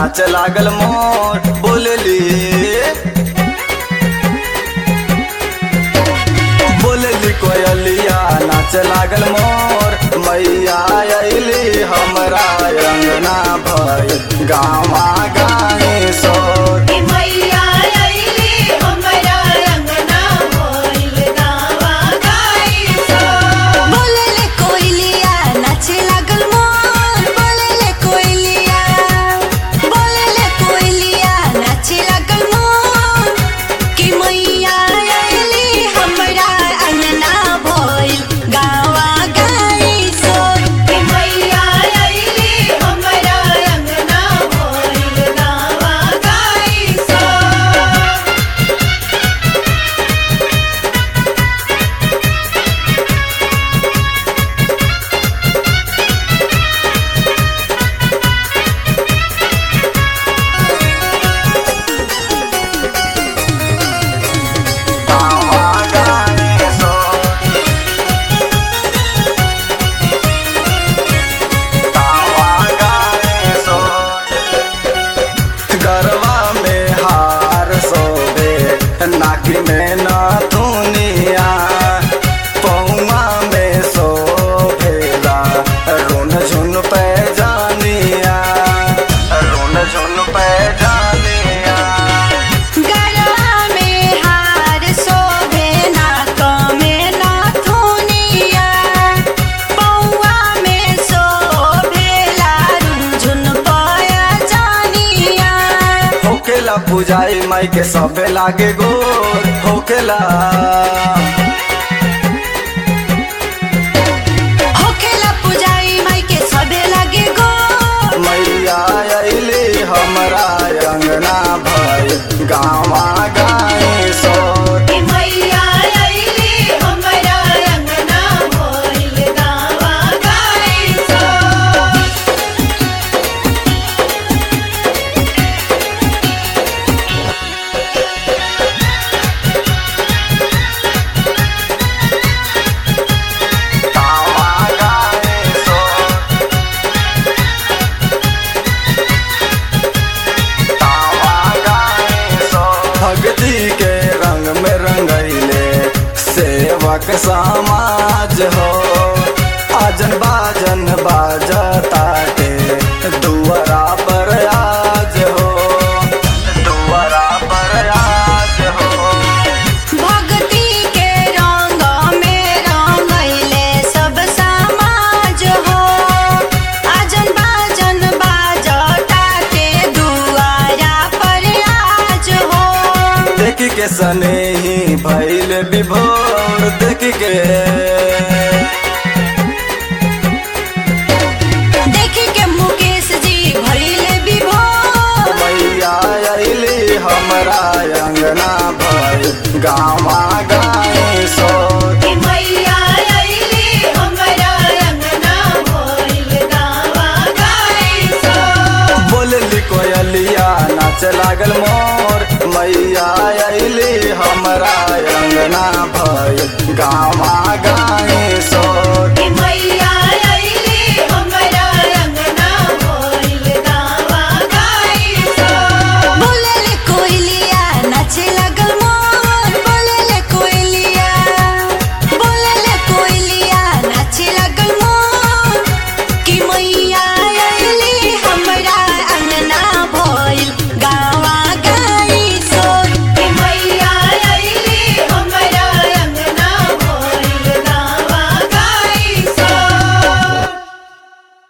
नाच लागल मोर बोलली बोलली कोयलिया नाच लागल मोर मैया अली हमरा अंगना भय गावा गाए सोर ए मैया अइली हमरा अंगना भइल गावा गाई सो बोलले कोइलिया नाचे लागल मोर बोलले कोइलिया बोलले कोइलिया नाचे लागल मोर कि मैया आइली हमरा अंगना भइल गावा गाई सोर ए मैया अइली हमरा अंगना भइल गावा गाई सो गावा गाए सोर गावा गाए सोर गरवा में हार सोबे नाकी में नथुनिया पौआ में सोभेला रुन झुन पे जानिया रुन झुन पे जानिया गरवा में हार शोभे नाक में नाथुनिया पौआ में शोभेला रुझुन पया जानिया होकेला पुजाई माई के सबे लागे गोर होकेला होखेला पुजारी माई के सबे लागे गो मैया अइली हमरा अंगना भय गावा गाए सोर ए मैया अइली हमरा अंगना भइल गावा गाई सो गावा गाए सोर गावा गाए सोर भक्ति के रंग में रंगैले सेवक समाज हो आजन बाजन बाजताटे दुआरा पर आज हो दुआरा पर आज हो भक्ति के रंग में रंगैले सब समाज हो आजन बाजन बाजता के दुआरा पर आज हो देख के सने ही भैल विभोर देख के देख के मुकेश जी भइले विभोर मैया अइली हमरा अंगना भय गावा गाए सोर ए मैया अइली हमरा अंगना भइल गावा गाई सो बोलली कोयलिया नाच लागल मोर मैया अइली हमरा अंगना भय गावा गाए सोर